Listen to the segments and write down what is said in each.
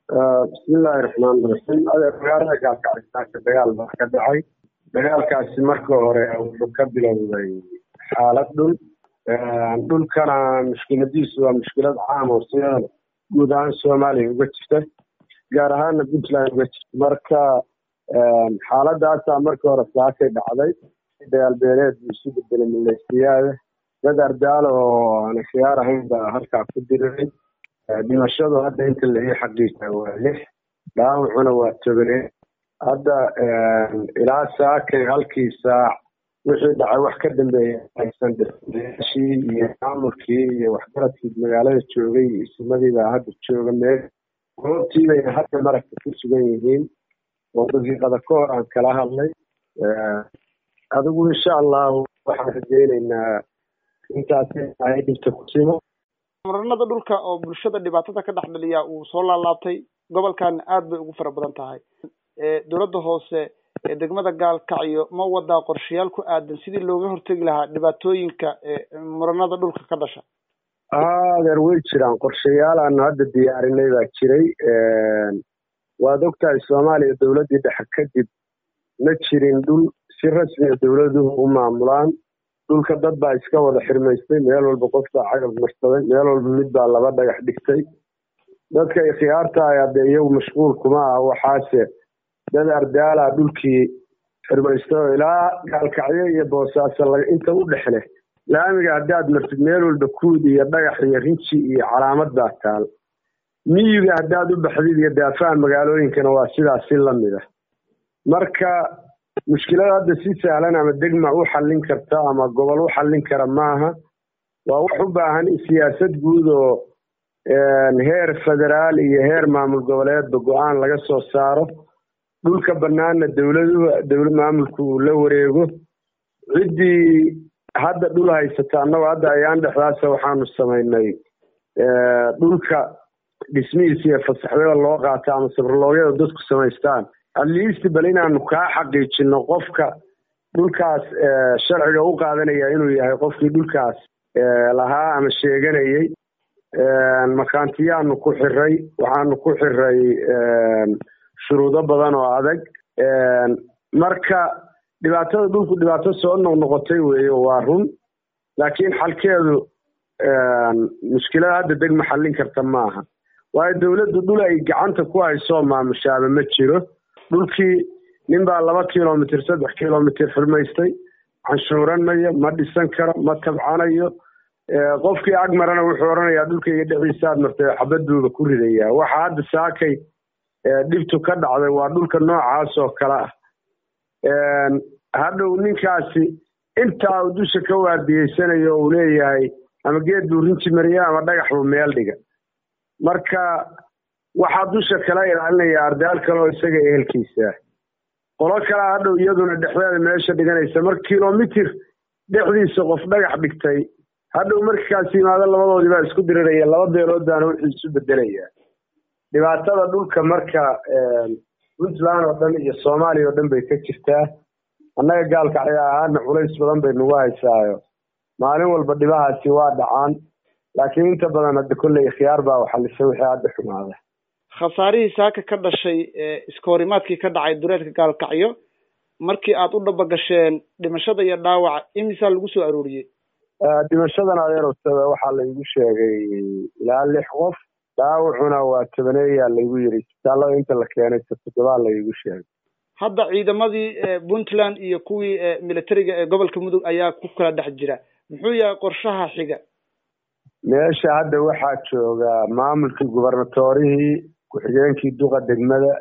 bismillaahi raxmaani raxiim adeer magaalada gaalkacitaanka dagaal baa ka dhacay dagaalkaasi marka hore wuxuu ka bilowday xaalad dhul dhulkana mushkiladiisu waa mushkilad caam oo sidada guud ahaan soomaaliya uga jirta gaar ahaana puntland uga jirta marka xaaladaasaa marka hore saakay dhacday dagaal beeleed buu isu bedelay mileysiyaada dad ardaalo oo aan khiyaar ahayn baa halkaa ku diriray dhimashadu hadda inta laii xaqiija waa lix dhaawacuna waa tobanee hadda ilaa saakay halkii saac wixii dhacay wax ka dambeeya aysan dhirashii iyo maamulkii iyo waxgaradkii magaalada joogay iyo isimadii baa hadda jooga meel goobtii bayna hadda maragta ku sugan yihiin oo daqiiqada ka hor aan kala hadlay adigu insha allahu waxaan rajeyneynaa intaasi ay dhibta ku simo muranada dhulka oo bulshada dhibaatada ka dhex dhaliya uu soo laalaabtay gobolkan aad bay ugu fara badan tahay dowladda hoose ee degmada gaalkacyo ma wadaa qorshayaal ku aadan sidii looga hortegi lahaa dhibaatooyinka muranada dhulka ka dhasha adeer way jiraan qorshayaal aanu hadda diyaarinay baa jiray waad ogtahay soomaaliya dowladdii dhexe kadib ma jirin dhul si rasmiya dowladuhu u maamulaan dhulka dad baa iska wada xirmaystay meel walba qof baa cagab marsaday meel walba mid baa laba dhagax dhigtay dadka ikhyaartahay hadde iyagu mashquul kuma ah waxaase dad ardaala dhulkii xirmaystay oo ilaa gaalkacyo iyo boosaaso inta u dhexleh laamiga haddaad martid meel walba kuud iyo dhagax iyo rinji iyo calaamad baa taal miyiga haddaad u baxdid iyo daafaha magaalooyinkana waa sidaas si lamid ah marka mushkilada hadda si sahlan ama degma u xallin karta ama gobol u xallin kara maaha waa wax u baahan siyaasad guud oo heer federaal iyo heer maamul goboleedba go-aan laga soo saaro dhulka bannaanna dowladuhu dowlad maamulku uu la wareego ciddii hadda dhul haysata annagoo hadda ayaan dhexdaasa waxaanu samaynay dhulka dhismihiisa iyo fasaxyada loo qaato ama sabrloogyada dadku samaystaan atleast bal inaanu kaa xaqiijino qofka dhulkaas sharciga u qaadanaya inuu yahay qofkii dhulkaas lahaa ama sheeganayay makaantiyaanu ku xiray waxaanu ku xiray shuruudo badan oo adag marka dhibaatada dhulku dhibaato soo noqnoqotay weeye waa run laakiin xalkeedu mushkilada hadda degma xallin karta maaha waayo dowladdu dhul ay gacanta ku haysoo maamushaaba ma jiro dhulkii nin baa laba kilomitr saddex kilomitr xirmaystay canshuuran mayo ma dhisan karo ma tabcanayo qofkii ag marana wuxuu odhanayaa dhulkayga dhexdiisaad martay xabad buuba ku ridayaa waxa hadda saakay dhibtu ka dhacday waa dhulka noocaas oo kale ah hadhow ninkaasi intaa uu dusha ka waardiyeysanayo uu leeyahay ama geed buu rinji mariya ama dhagax buu meel dhiga marka waxaa dusha kala ilaalinaya ardaal kale oo isaga ehelkiisa qolo kalea hadhow iyaduna dhexdeeda meesha dhiganaysa mar kilomitir dhexdiisa qof dhagax dhigtay hadhow markaas yimaado labadoodii baa isku diriraya laba beelood baana wuxuu isu bedelaya dhibaatada dhulka marka puntland oo dhan iyo soomaaliya oo dhan bay ka jirtaa annaga gaalkacyo ahaana culays badan bay nagu haysaayo maalin walba dhibahaasi waa dhacaan laakiin inta badan hadda kolley ikhyaar baa waxalisa wixii hadda xumaada khasaarihii saaka ka dhashay iska horimaadkii ka dhacay dureedka gaalkacyo markii aad u dhabagasheen dhimashada iyo dhaawaca imisaa lagu soo arooriyey dhimashadan adeerowsada waxaa laygu sheegay ilaa lix qof dhaawacuna waa tobaneeyaa laygu yiri isbitaallada inta la keenay toddobaa laygu sheegay hadda ciidamadii puntland iyo kuwii militariga ee gobolka mudug ayaa ku kala dhex jira muxuu yahay qorshaha xiga meesha hadda waxaa jooga maamulkii gubernatorihii ku-xigeenkii duqa degmada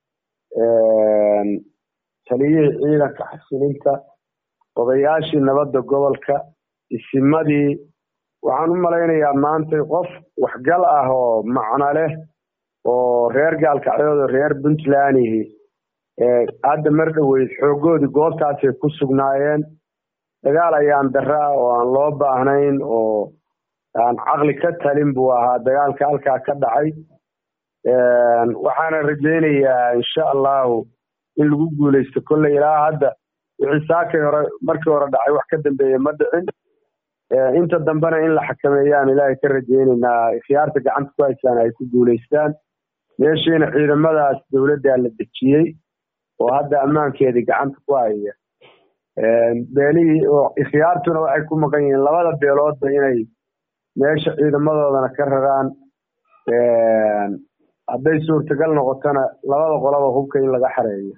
taliyihii ciidanka xasilinta odayaashii nabadda gobolka isimadii waxaan u malaynayaa maanta qof waxgal ah oo macno leh oo reer gaalkacyood oo reer puntlandihi hadda mar dhoweyd xoogoodii goobtaasay ku sugnaayeen dagaal ayaan dara ah oo aan loo baahnayn oo aan caqli ka talin buu ahaa dagaalka halkaa ka dhacay waxaana rajaynayaa insha allahu in lagu guuleysto kolley ilaa hadda wixii saakay hore markii hore dhacay wax ka dambeeye ma dhicin inta dambena in la xakameeyaan ilaahay ka rajaynaynaa ikhyaarta gacanta ku haysaan ay ku guuleystaan meeshiina ciidamadaas dowladdaa la dejiyey oo hadda ammaankeedii gacanta ku haya beelihii oo ikhyaartuna waxay ku maqan yihiin labada beeloodba inay meesha ciidamadoodana ka raraan hadday suurtagal noqotona labada qolaba hubka in laga xareeyo